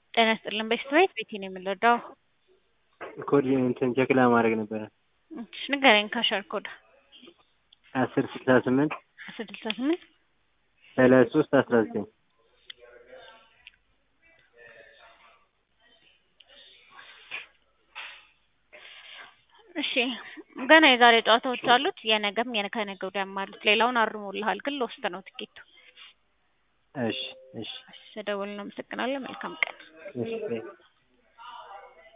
ጤና ይስጥልን በሽታ ቤት ቤቴ ነው የምንረዳው። ኮድ እንትን ቼክ ለማድረግ ነበረ። እሺ ንገረኝ ካሸር ኮድ አስር ስልሳ ስምንት አስር ስልሳ ስምንት ሰላሳ ሶስት አስራ ዘጠኝ እሺ ገና የዛሬ ጨዋታዎች አሉት። የነገም የነ ከነገ ወዲያም አሉት። ሌላውን አርሞልሃል ግን ለውስጥ ነው ትኬቱ። እሺ እሺ ስደውል ነው። አመሰግናለሁ። መልካም ቀን። እሺ